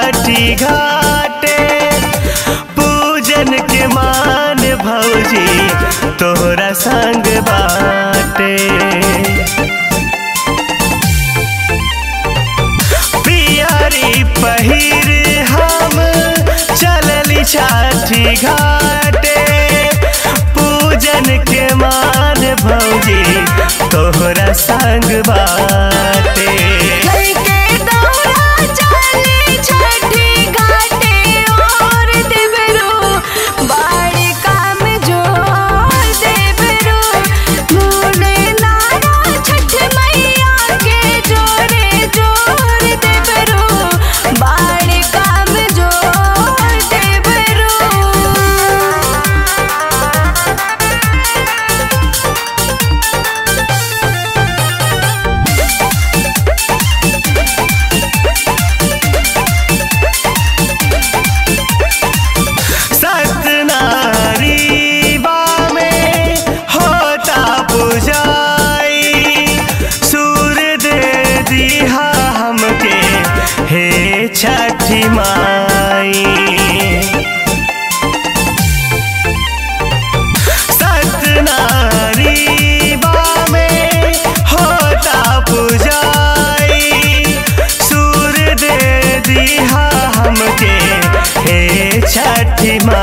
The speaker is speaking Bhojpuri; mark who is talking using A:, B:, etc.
A: छठी घाटे पूजन के मान भौजी तोहरा संग बाटे पियरी पहिर हम चलली छठी घाटे पूजन के मान भौजी तोहरा संग बाटे
B: लइके दौड़ा चली छठी घाटे और देवरो बाड़ी काम जोर देवरो मोने नारा छठ मैया के जोरे जोर देवरो बाड़ी काम जोर देवरो
A: सतनारीबा में होता पुजाई सूर दे दिहा हमके हे छठी माई सतनारीबा में होता पुजाई सूर दे दिहा हमके हे छठी माई